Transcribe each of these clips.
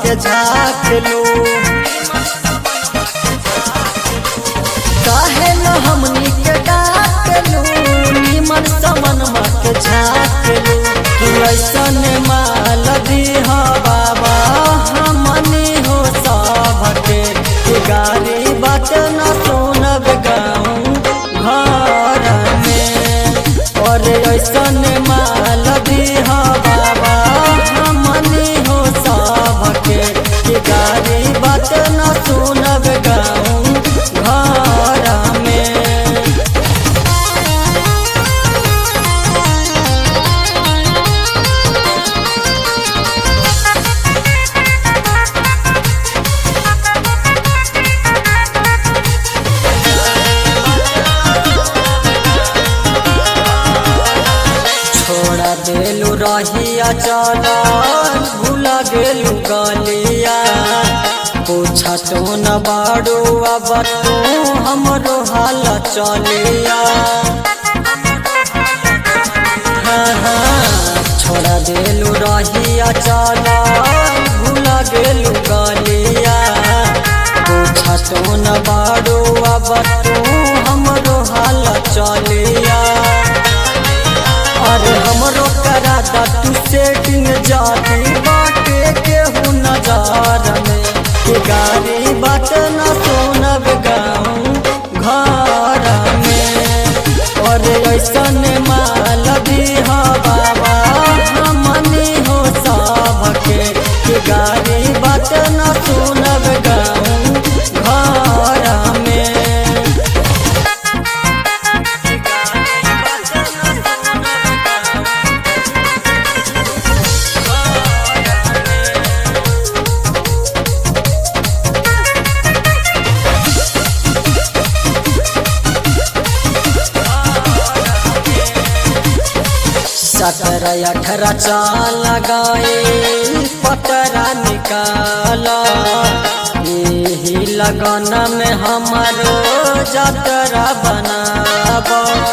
के झाँक लो काहे न हमनी के डाक लो निमन समन के झाँक लो तू ऐसन माल दीहा बाबा हमनी हो सबके के गाड़ी बाट न सुनब गाँव घर में और ऐसन माल दीहा बाबा हमनी हो सबके के गाड़ी बाट न सुनब गाँव घर में छोड़ा देलू रहिया चला भूला गेलू गलिया पूछा तो न बाड़ू अब तू हमरो हाल चलिया हाँ, हाँ, छोड़ा देलू रहिया चला भूला गेलू गलिया पूछा तो न बाड़ू अब तू हमरो हाल चलिया अरे हमरो करा दा तू सेटिंग जाती बाटे केहू नजार में के गाड़ी बाट न सुनब गाँव घर में अरे ऐसन माल दीहा बाबा हमनी हो सबके के गाड़ी बाट न सुनब गाँव घर में सत्रह अठारह चाल लगाए पतरा निकाला यही लगन में हमारो जतरा बनाब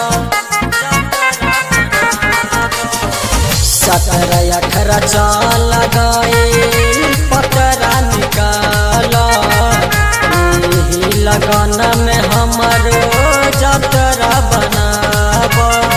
सत्रह अठारह चाल लगाए पतरा निकाला यही लगन में हमारो जतरा बनाब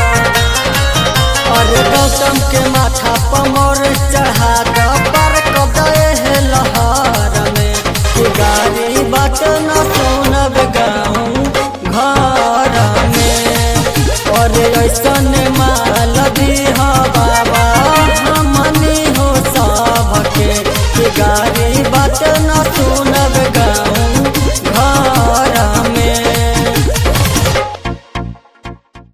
और गौतम के माथा पमोर चढ़ा द पर कदे लहर में कि गाड़ी बाट न सुनब गाँव घर में और ऐसन माल दीहा बाबा हमनी हो सबके कि गाड़ी